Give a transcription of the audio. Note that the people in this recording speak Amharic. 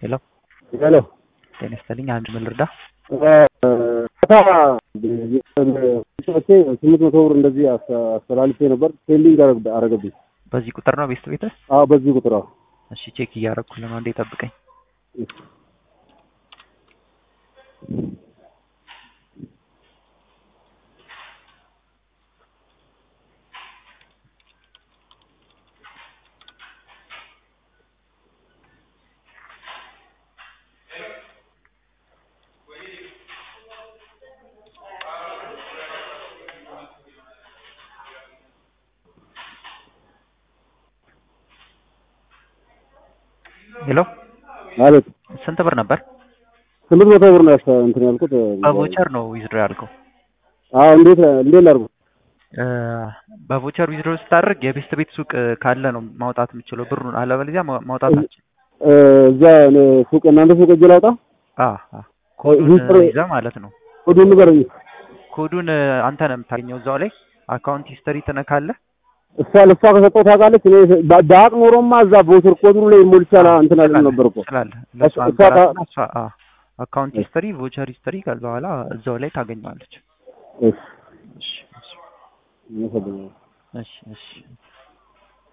ሄሎ ሄሎ ጤና ይስጥልኝ። አንድ ምን ልርዳ? ቻቼ ስምንት መቶ ብር እንደዚህ አስ- አስተላልፌ ነበር። ፔንዲንግ አረግ- አረገብኝ። በዚህ ቁጥር ነው ቤስት ቤትህ? አዎ በዚህ ቁጥር አዎ። እሺ ቼክ እያደረኩልህ ነው። እንዴ ጠብቀኝ። ሄሎ አቤት ስንት ብር ነበር? ስምንት መቶ ብር ነው ያስተ- እንትን ያልኩት። በቮቸር ነው ዊዝድሮ ያልከው? አዎ እንዴት እንዴት ላድርጉ? እ፣ በቮቸር ዊዝድሮ ስታደርግ የቤስት ቤት ሱቅ ካለ ነው ማውጣት የምችለው ብሩን፣ አለበለዚያ ማ- ማውጣት አትችልም። እ፣ እዛ እኔ ሱቅ እናንተ ሱቅ እጅ ላውጣ? አ አ ኮዱን ዊዝድሮ- ይዘህ ማለት ነው። ኮዱን ንገረኝ። ኮዱን እ፣ አንተ ነው የምታገኘው እዛው ላይ አካውንት ሂስተሪ ትነካለህ። እሷ ለእሷ ከሰጠው ታውቃለች። እኔ በ- በአቅ ኖሮማ እዛ ቦስር ኮዱን ላይ ሞልቻላ እንትን አለ ነበር እኮ ስላለ ለእሷ እሷ- እሷ አንገራትና እሷ አ አካውንት ሂስተሪ ቮቸር ሂስተሪ ከዛ በኋላ እዛው ላይ ታገኘዋለች። እሺ እሺ እሺ አመሰግናለሁ። እሺ እሺ